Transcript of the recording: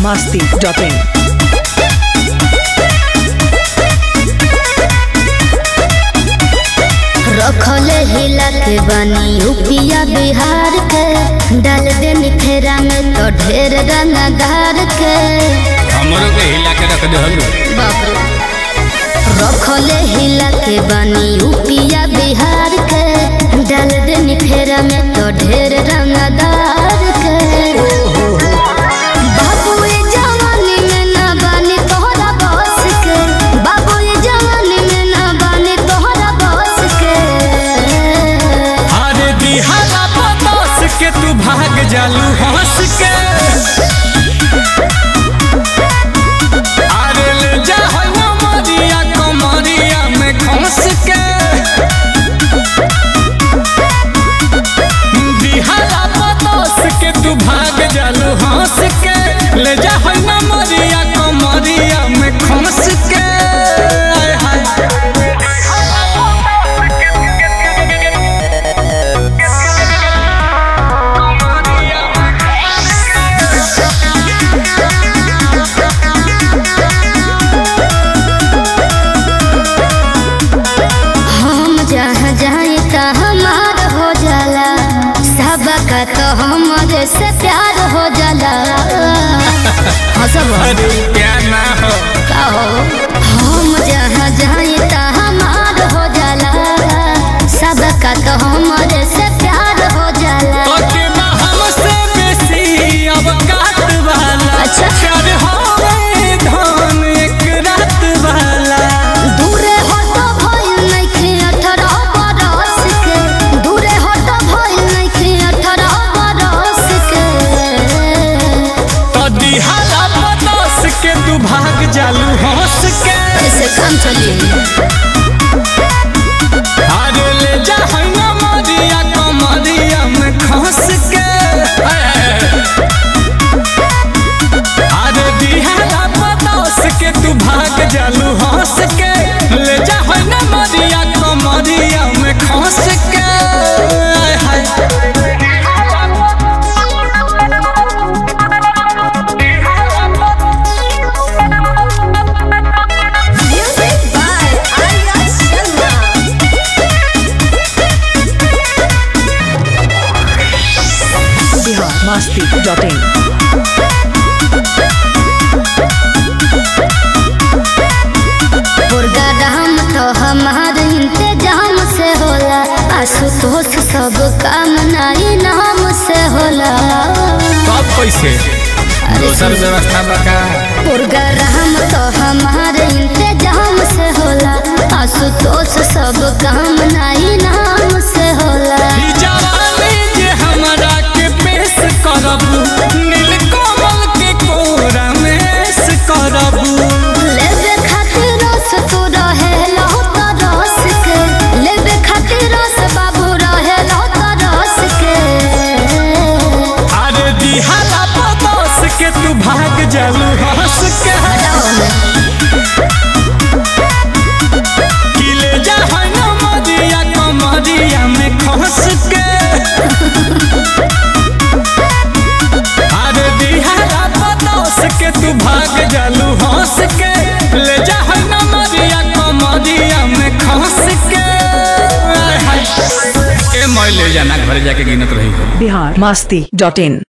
masti.in. रखले हिला के बनी यूपिया बिहार के डाल दे निखेरा में तो ढेर रंगदार के हमरो के हिला के रख दहलू बाप रे रखले हिला के बनी यूपिया बिहार के डाल दे निखेरा में तो ढेर रंगदार के बाबू ये जवानी में ना बनी तोहरा बस के बाबू ये जवानी में ना बनी तोहरा बस के अरे दिहारा पतोस के तू भाग जालू हंस के अरे ले जा है ना मरिया कमरिया में खंस के दिहारा पतोस के तू भाग जालू हंस के ले जा है ना मरिया कमरिया में खंस के आय हाय हम जहाँ जाए तो हमार हो जाला सबका तो हमारे से प्यार हो जाला हाँ सब अरे क्या ना हो का हो हम जहाँ जाए तो हमार हो जाला सबका तो हमारे से प्यार हो जाला तोके ना हमसे बेसी अब काट वाला अच्छा। प्यार होवे धन एक रात वाला दूरे हटो भइल नइखे अठारह बरस के दूरे हटो भइल नइखे अठारह बरस के तो दिहारा पतोस के तू भाग जालू हंस के ऐसे काम चलिए अरे ले जा है ना मरिया कमरिया में खंस के अरे दिहारा पतोस के तू भाग जालू हंस के ले जा है ना मरिया कमरिया में खंस के आय हाय Music by Arya Sharma. Bihar masti.in. Programme तो हमार इंतजाम से होला आशुतोष सब काम नाई नाम से होला कब कैसे दोसर व्यवस्था बका प्रोग्राम तो हमार इंतजाम से होला आशुतोष सब काम नाई नाम से होला ई जवानी जे हमरा के पेश करबू नील कमल के कोरा में ऐश करबू लेबे खातिर रस तू रहेला त रस के लेबे खातिर रस बाबू रहेला त रस के अरे दिहाला पतोस के तू भाग जालू हंस के कि ले जा है ना मरिया कमरिया में खस के अरे दिहाला पतोस के तू भाग जालू हंस के ले जा है ना मरिया कमरिया में खस के आय हाय। ए मैं ले जाना घर जाके गिनत रही हो Bihar masti.in.